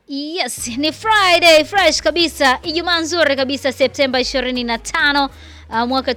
Yes, ni Friday fresh kabisa, Ijumaa nzuri kabisa, Septemba 25 uh, mwaka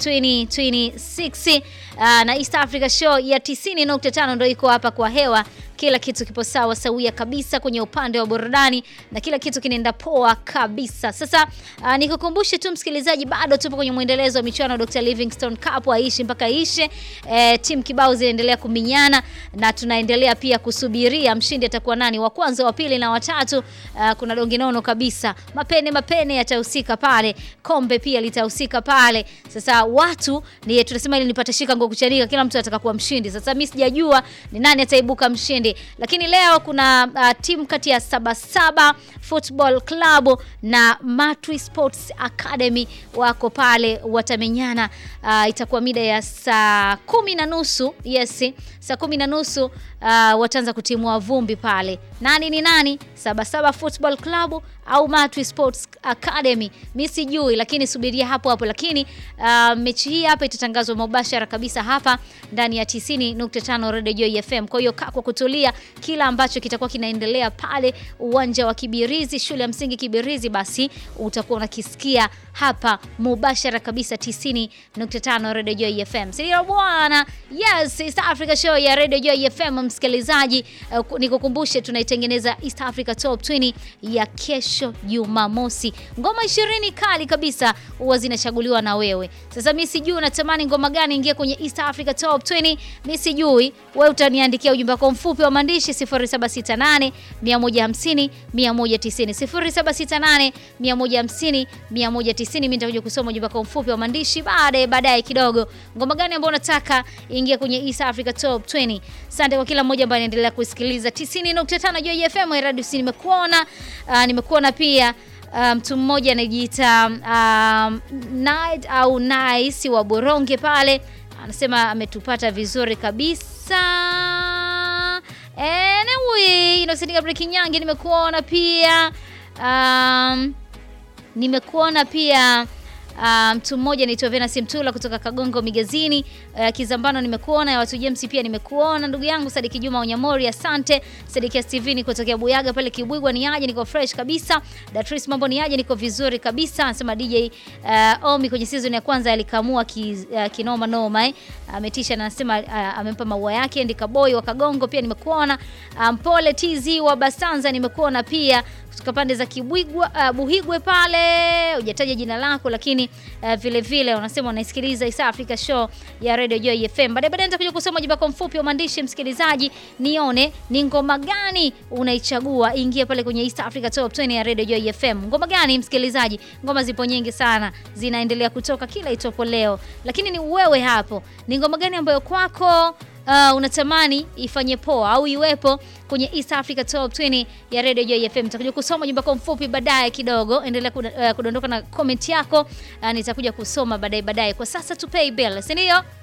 2026 uh, na East Africa Show ya 90.5 ndio iko hapa kwa hewa. Kila kitu kipo sawa sawia kabisa kwenye upande wa burudani na kila kitu kinaenda poa kabisa. Sasa uh, nikukumbushe tu msikilizaji, bado tupo kwenye mwendelezo wa michuano Dr. Livingstone Cup, aishi mpaka ishe. E, timu kibao zinaendelea kuminyana na tunaendelea pia kusubiria mshindi atakuwa nani, wa kwanza, wa pili na watatu. Uh, kuna dongi nono kabisa, mapene mapene yatahusika pale, kombe pia litahusika pale. Sasa watu ni tunasema ili nipate shika ngo kuchanika, kila mtu anataka kuwa mshindi. Sasa mimi sijajua ni nani ataibuka mshindi, lakini leo kuna uh, timu kati ya Sabasaba Football Club na Matwi Sports Academy wako pale watamenyana. Uh, itakuwa mida ya saa kumi na nusu yes, saa kumi na nusu uh, wataanza kutimua vumbi pale. Nani ni nani? Sabasaba Football Club au Matwi Sports Academy, mi sijui, lakini subiria hapo hapo. Lakini uh, mechi hii hapa itatangazwa mubashara kabisa hapa ndani ya 90.5 Radio Joy FM. Kwa hiyo kaa kwa kutulia, kila ambacho kitakuwa kinaendelea pale uwanja wa Kibirizi, shule ya msingi Kibirizi, basi utakuwa unakisikia hapa mubashara kabisa 90.5 Radio Joy FM. Sio bwana? Yes, East Africa Show ya Radio Joy FM msikilizaji, uh, nikukumbushe tunaitengeneza East Africa Top 20 ya kesho Jumamosi. Ngoma 20 kali kabisa huwa zinachaguliwa na wewe. Sasa mimi sijui unatamani ngoma gani ingie kwenye East Africa Top 20. Mimi sijui, wewe utaniandikia ujumbe wako mfupi wa maandishi 0768 150 190 0768 150 190. Mimi nitakuja kusoma ujumbe wako mfupi wa maandishi baadaye baadaye kidogo. Ngoma gani ambayo unataka ingie kwenye East Africa Top 20. Asante kwa kila mmoja ambaye anaendelea kusikiliza 90.5 Joy FM Radio. Nimekuona uh, nimekuona pia mtu um, mmoja anajiita um, Night au Nice wa Boronge pale anasema ametupata vizuri kabisa. Anyway, Innocent Gabriel Kinyange nimekuona pia um, nimekuona pia mtu um, mmoja anaitwa Venus Mtula kutoka Kagongo Migazini. Uh, Kizambano nimekuona, ya watu James pia nimekuona, ndugu yangu Sadiki Juma Unyamori, asante. Sadiki Steven kutokea Buyaga pale Kibwigwa, ni aje? Niko fresh kabisa. Datris, mambo ni aje? Niko vizuri kabisa. Anasema DJ uh, Omi kwenye season ya kwanza alikamua ki, uh, kinoma noma eh, ametisha na anasema uh, amempa maua yake. Ndika boy wa Kagongo pia nimekuona. Mpole um, TZ wa Basanza nimekuona pia kutoka pande za Kibwigwa uh, Buhigwe pale, hujataja jina lako lakini uh, vile vile unasema unaisikiliza East Africa Show ya Radio Joy FM. Baadaye baadaye nitakuja kusoma ujumbe wako mfupi wa maandishi msikilizaji, nione ni ngoma gani unaichagua ingie pale kwenye East Africa Top 20 ya Radio Joy FM. Ngoma gani msikilizaji? Ngoma zipo nyingi sana zinaendelea kutoka kila itopo leo, lakini ni wewe hapo, ni ngoma gani ambayo kwako Uh, unatamani ifanye poa au iwepo kwenye East Africa Top 20 ya Radio Joy FM. Nitakuja kusoma jumba kwa mfupi baadaye kidogo. Endelea kudondoka na comment yako. Uh, nitakuja kusoma baadaye baadaye. Kwa sasa tu pay bill, si ndio?